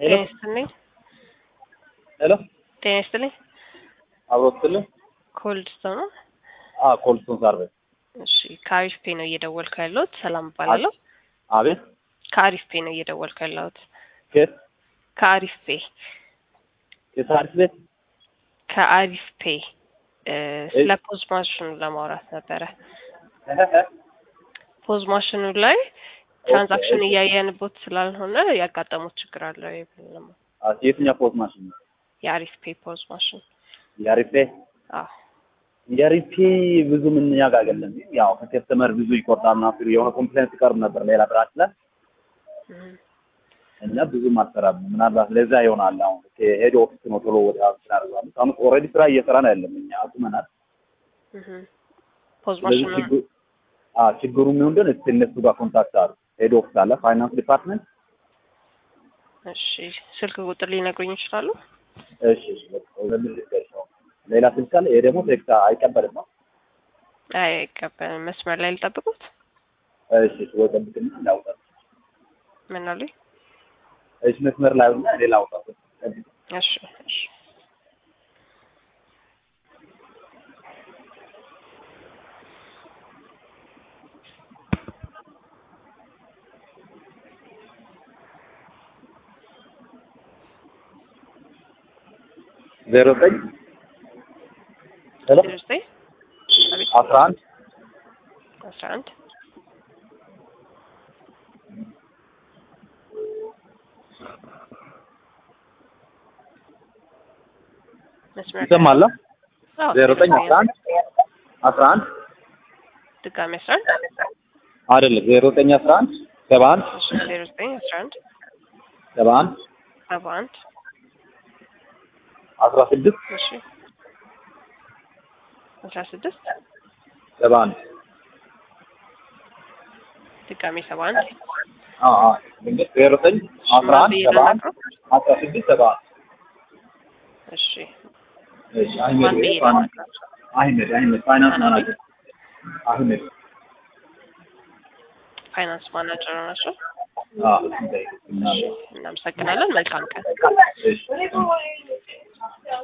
ሄሎ ጤና ይስጥልኝ። ሄሎ ጤና ይስጥልኝ። አብሮ ስትልኝ ኮልድ ስቶን ነው። አ ኮልስቶን ሰርቪስ እሺ ከአሪፍ ፔ ነው እየደወልኩ ያለሁት። ሰላም እባላለሁ። አቤት ከአሪፍ ፔ ነው እየደወልኩ ያለሁት። ኬት ከአሪፍ ፔ የሳሪስ ቤት ከአሪፍ ፔ እ ስለ ፖዝ ማሽኑ ለማውራት ነበረ። ፖዝ ማሽኑ ላይ ትራንዛክሽን እያየንቦት ስላልሆነ ያጋጠሙት ችግር አለ ወይ ብለን ለማ- አ የትኛው ፖዝ ማሽን ነው? የአሪፍ ፔ ፖዝ ማሽን የአሪፌ አዎ የአሪፌ ብዙ ምን ያጋገለን ያው ከከስተመር ብዙ ይቆርጣል እና ፍሪ የሆነ ኮምፕሌንት ይቀርብ ነበር ሌላ ብራች ላይ እም፣ እና ብዙም አልሰራም። ምናልባት ለዛ ይሆናል አሁን ሄድ ኦፊስ ነው ቶሎ ወደ አርጋሉ አሁን ኦልሬዲ ስራ እየሰራን አይደለም እኛ አቁመናል። እም። ፖዝ ስለዚህ ማሽኑ ችግሩ አ ችግሩ ምንድን እስቲ እነሱ ጋር ኮንታክት አሉ። ሄድ ኦፊስ አለ ፋይናንስ ዲፓርትመንት። እሺ ስልክ ቁጥር ሊነግሩኝ ይችላሉ? እሺ እሺ በቃ ለምን ልትገርሽ ነው? ሌላ ስልክ አለ። ይሄ ደግሞ ቴክስት አይቀበልም ነው። አይ አይቀበልም። መስመር ላይ ልጠብቁት። እሺ እሺ ወይ ጠብቅና ላውጣ። ምን አሉኝ? እሺ መስመር ላይ እና ሌላ አውጣ። ጠብቅ። እሺ እሺ ዜሮ ዘጠኝ ሄሎ ዜሮ ዘጠኝ አቤት አስራ አንድ አስራ አንድ መስመር ላይ- ይሰማል? አዎ፣ ዜሮ ዘጠኝ ዜሮ አስራ አንድ አስራ አንድ ድጋሚ አስራ አንድ አይደለም ዜሮ ዘጠኝ አስራ አንድ ሰባ አንድ እሺ ዜሮ ዘጠኝ አስራ አንድ ሰባ አንድ ሰባ አንድ አስራ ስድስት እሺ አስራ ስድስት ሰባ አንድ ድጋሚ ሰባ አንድ አዎ አዎ ዜሮ ዘጠኝ አስራ አንድ ብዬ ሰባ አንድ ልነግረው? አስራ ስድስት ሰባ አንድ እሺ እሺ አህመድ ማን ብዬ ፋይናንስ ልነግረው? አህመድ አህመድ ፋይናንስ ማናጀር አህመድ ፋይናንስ ማናጀር ናቸው። አዎ እሱን ጠይቅ። እናመሰግናለን። መልካም ቀን። እሺ